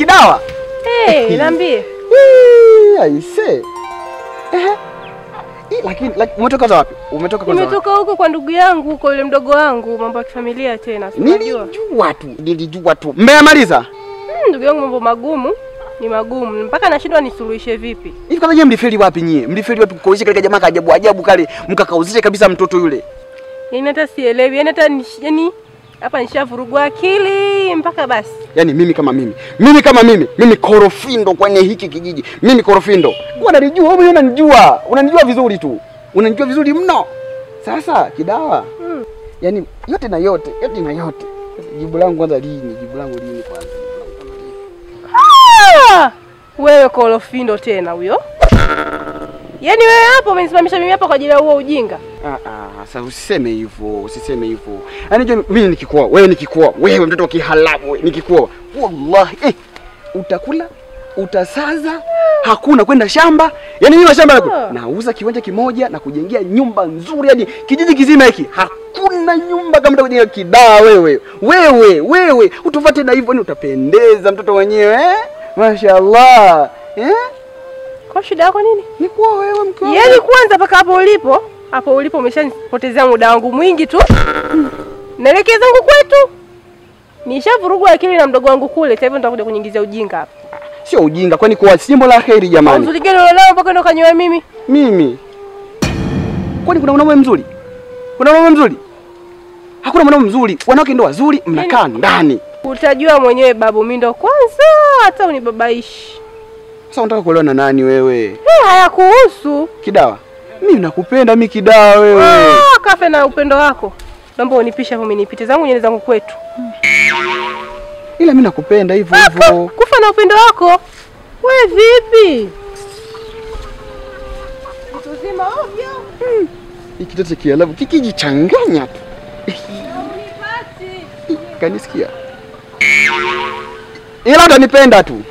Kidawa. Hey, niambie. Ii, Aise. Ehe. Ii, Lakini laki- umetoka za wapi? Umetoka kwanza wapi? Nimetoka huko kwa ndugu yangu huko, yule mdogo wangu, mambo ya kifamilia tena. si unajua. Nilijua tu, nilijua tu. Mmeyamaliza? Hmm, ndugu yangu mambo magumu ni magumu mpaka nashindwa nisuluhishe vipi. Hivi kwanza nyie mlifeli wapi nyie? Mlifeli wapi kukauzisha katika jamaa kaajabu ajabu kale mkakauzisha kabisa mtoto yule? Yaani hata sielewi, yaani hata nish- yaani hapa nishavurugwa akili mpaka basi. Yaani mimi kama mimi, mimi kama mimi, mimi korofindo kwenye hiki kijiji. Mimi korofindo. Unalijua, wewe mwenyewe unanijua. Unanijua vizuri tu. Unanijua vizuri mno. Sasa Kidawa, Hmm. yaani yote na yote, yote na yote. Jibu langu kwanza lini? Jibu langu lini kwanza? Ah! Wewe kolofindo tena huyo. Yaani wewe hapo umenisimamisha mimi hapa kwa ajili ya huo ujinga. Ah, ah, sasa usiseme hivyo, usiseme hivyo. Yaani je, mimi nikikuoa, wewe nikikuoa, wewe mtoto wa kihalabu, wewe nikikuoa, wallahi eh, utakula, utasaza, hakuna kwenda shamba. Yaani mimi shamba lako Ah. nauza kiwanja kimoja na kujengea nyumba nzuri, yaani kijiji kizima hiki hakuna nyumba kama utakujenga Kidaa wewe. Wewe, wewe, utufate na hivyo, yaani utapendeza mtoto wenyewe eh? Mashaallah. Eh? Kwa shida yako nini? Ni kuoa wewe mke wangu. Yaani kwanza mpaka hapo ulipo, hapo ulipo umeshanipotezea muda wangu mwingi tu. Naelekea zangu kwetu. Nishavurugwa akili na mdogo wangu kule, sasa hivi nitakuja kunyingizia ujinga hapa. Sio ujinga, kwani kuoa si jambo la heri jamani. Uzuri gani ulionao mpaka ndo kanyoa mimi? Mimi kwani kuna mwanaume mzuri? Kuna mwanaume mzuri? Hakuna mwanaume mzuri. Wanawake ndo wazuri, mnakaa ndani. Utajua mwenyewe babu, mimi ndo kwanza hata unibabaishi. Sasa unataka kuolewa na nani wewe? Eh, hayakuhusu. Kidawa, mimi nakupenda mimi Kidawa wewe. Ah, kafe na upendo wako. Naomba unipishe hapo, mimi nipite zangu nyele zangu kwetu. Ila mimi nakupenda hivyo hivyo. Kufa na upendo wako. We vipi? Mtu zima ovyo. Hiki kitoto cha Kiarabu kikijichanganya tu. Kanisikia? Ila utanipenda tu.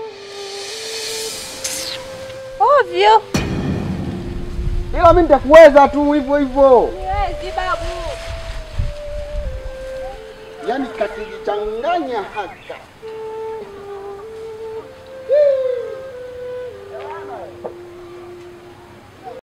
Ovyo. Ila mimi nitakuweza tu hivyo hivyo. Niwezi babu. Yaani kakijichanganya haka.